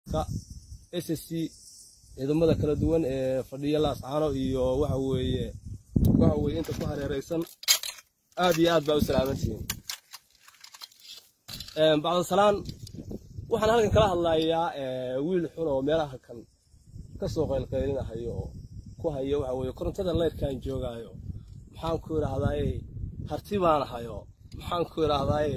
s c ciidamada kala duwan ee fadhiya laascaano iyo waxa weeye waxa weeye inta ku hareeraysan aad iyo aad baa u salaamantihiin bacdasalaan waxaan halkan kala hadlayaa wiil xun oo meelaha kan ka soo qaylqaylinahayo oo ku haya waxa weeye korontada leyrkaan joogaayo maxaan ku idhaahdaaye harti baan ahayo maxaan ku idhaahdaaye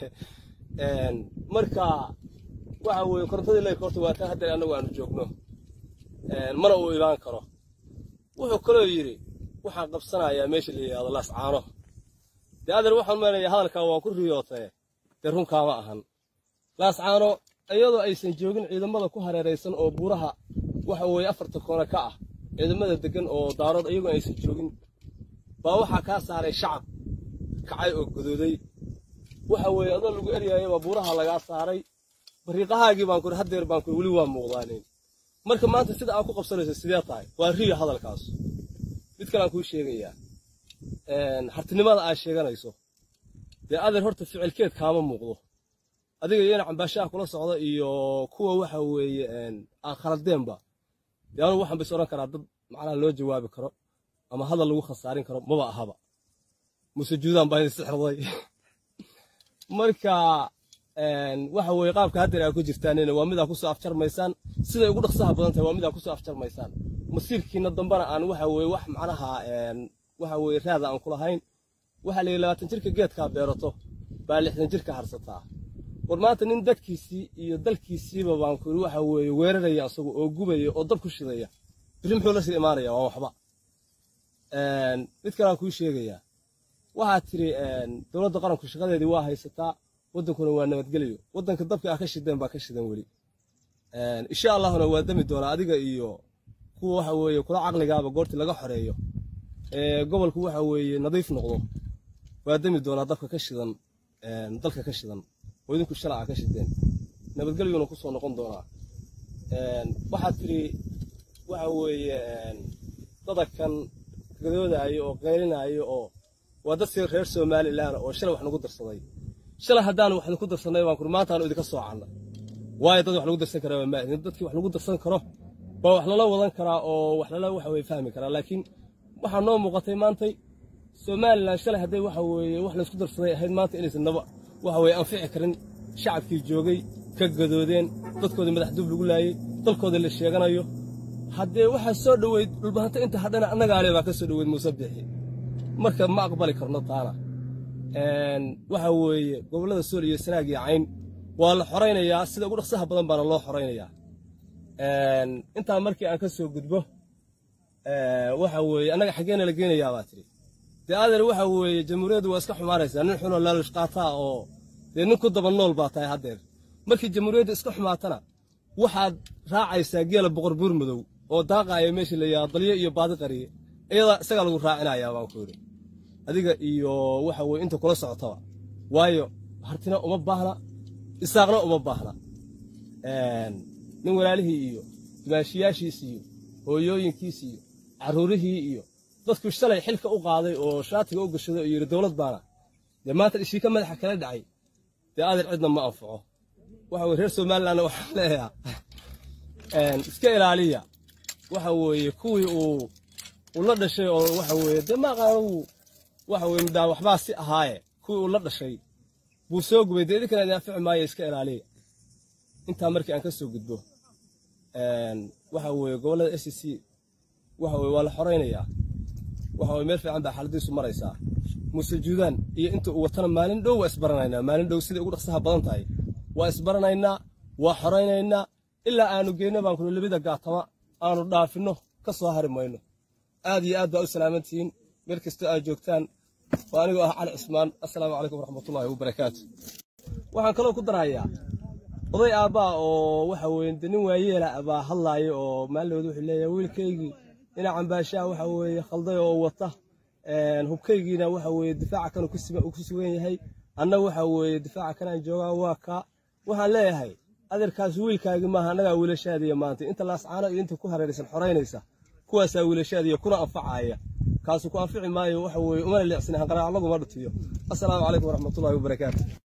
marka waxa weeye korontadii leyrka horta waa taa haddeer annagu aanu joogno mana uu imaan karo wuxuu kaloo yidhi waxaan qabsanayaa meesha la yidhahdo laascaano dee adeer waxaan meenayaa hadalkaa waa ku riyootee dee runkaama ahan laascaano iyadoo aysan joogin ciidamada ku hareeraysan oo buuraha waxa weeye afarta koona ka ah ciidamada deggan oo daarood iyagoo aysan joogin baa waxaa kaa saaray shacab kacay oo godooday waxa weeye adoo lagu eryaayabaa buuraha lagaa saaray bariiqahaagii baan kuri haddeer baan kuri weli waa muuqdaanin marka maanta sida aad ku qabsanayso sidee tahay waa riyo hadalkaas mid kale aan kuu sheegayaa hartinimada aad sheeganayso dee adeer horta ficilkeed kaama muuqdo adiga iyana cambaashaha kula socda iyo kuwa waxa weeye aan khaladeenba dee anugu waxaan bis odhan karaa dad macnaha loo jawaabi karo ama hadal lagu khasaarin karo maba ahaba muse juudaan baa isixirday marka waxa weeye qaabka haddeer aa ku jirtaanina waa midaa kusoo afjarmaysaan siday ugu dhaqsaha badan tahay waa midaa kusoo afjarmaysaan masiirkiina dambana aan waxa weeye wax macnaha waxa weeye raada aan kulahayn waxaa la yidhi labaatan jirka geedkaa beerato baa lixdan jirka harsataa war maanta nin dadkiisii iyo dalkiisiiba baan ku waxa weeye weeraraya asagu oo gubaya oo dab ku shidaya biri muxuu la sii imaanaya waa waxba mid kale aan kuu sheegayaa waxaad tiri dowladda qaranku shaqadeedii waa haysataa waddankuna waa nabadgelyo waddanka dabka ah ka shideen baa ka shidan weli insha allahuna waa dami doonaa adiga iyo kuwa waxa weeye kula caqligaaba goortii laga xoreeyo ee gobolku waxa weeye nadiif noqdo waa dami doonaa dabka ka shidan dalka ka shidan oo idinku shalaca ka shideen nabadgelyuna ku soo noqon doonaa waxaad tiri waxa weeye dadakan gadoodaayo oo qaylinaayo oo waa dad si reer somalilan oo shalay wax nagu darsaday shalay haddaan wax ku darsanay baan kuri maanta aanu idinka soocana waayo dad wax lagu darsan karaa waa maahin dadkii wax lagu darsan karo baa wax lala wadan karaa oo wax lala waxa weye fahmi karaa laakiin waxaa noo muuqatay maantay somalilan shalay hadday waxa weeye wax laysku darsaday ahayd maanta inaysan naba waxa weye anfici karin shacabkii joogay ka gadoodeen dadkoodii madax dub lagu laayey dalkoodii la sheeganayo haddee waxaa soo dhoweyd dhulbahanta inta hadhana annagaale baa ka soo dhoweyd muuse bixi marka ma aqbali karno taana waxa weeye gobollada sool iyo sanaag iyo cayn waa la xoraynayaa sida ugu dhaqsaha badan baana loo xoraynayaa intaa markii aan ka soo gudbo waxa weeye annaga xaggeena la geenayaa baa tidhi dee adeer waxa weeye jamhuuriyaddu waa iska xumaanaysaa nin xunoo laalish qaataa oo dee nin ku daba nool baa tahay haddeer markii jamhuuriyadda iska xumaatana waxaad raacaysaa geela boqor buur madow oo daaqaaya meesha la yidhaha dalyo iyo baadi qariye iyadaa isagaa lagu raacinayaa baan ku yidhi adiga iyo waxa weye inta kula socotaba waayo hartina uma baahna isaaqna uma baahna nin walaalihii iyo dimaashiyaashiis iyo hooyooyinkiis iyo carruurihii iyo dadku shalay xilka u qaaday oo shaatiga u gashaday oo yidhi dowlad baana dee maanta ishiika madaxa kala dhacay dee adeer cidna ma anfaco waxa weye reer somalilandna waxaan leeyahaa iska ilaaliya waxa weeye kuwii uu uu la dhashay oo waxa weeye dee maaqaanagu waxa weye midaan waxbaa si ahaaye kuwii uu la dhashay buu soo gubay dee idinkana idin anfici maayo iska ilaaliya intaa markii aan ka soo gudbo waxa weeye gobollada s c waxa weye waa la xoraynayaa waxa weye meel fiican baa xaaladiisu maraysaa muuse juudaan iyo inta uu watana maalin dhow waa isbaranaynaa maalin dhow siday ugu dhaqsaha badan tahay waa isbaranaynaa waa xoraynaynaa ilaa aanu geyno baan kuli labida gaatama aanu dhaafinno ka soo hari mayno aad iyo aad baa u salaamantihiin meel kastoo aad joogtaan waa anigoo ah cali cismaan assalaamu calaykum waraxmatullaahi wabarakaatu waxaan kaloo ku darayaa oday aabbaa oo waxa weye de nin waayeela baa hadlaaya oo maalinood wuxuu leeyahay wiilkaygii inaa cambaashaa waxa weeye khalday oo wata hubkaygiina waxa weeye difaaca kan ku sugan yahay anna waxa weeye difaaca kanaan joogaa waa kaa waxaan leeyahay adeerkaas wiilkaagi maaha annagaa wiilashaadiya maanta inta laascaano iyo inta ku hareeraysan xoraynaysa kuwaasaa wiilashaadiya kuna anfacaya kaasu ku anfici maayo waxa weeye umana leecsin hanqaraaclaguma dhutiyo assalaamu calaykum waraxmatullaahi wabarakaatu